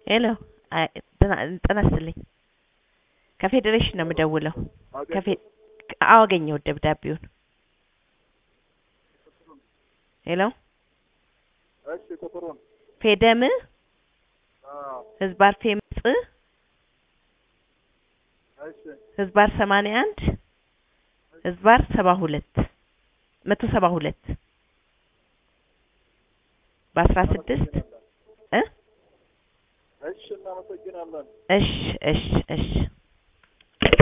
ሄሎ አይ ጤና ጤና ይስጥልኝ ከፌዴሬሽን ነው የምደውለው ከፌ አዎ አገኘሁት ደብዳቤውን ሄሎ እሺ ቁጥሩን ፌደም አዎ ህዝባር ፌምጽ እሺ ህዝባር ሰማንያ አንድ ህዝባር ሰባ ሁለት መቶ ሰባ ሁለት በአስራ ስድስት እ እሺ እናመሰግናለን እሽ እሽ እሽ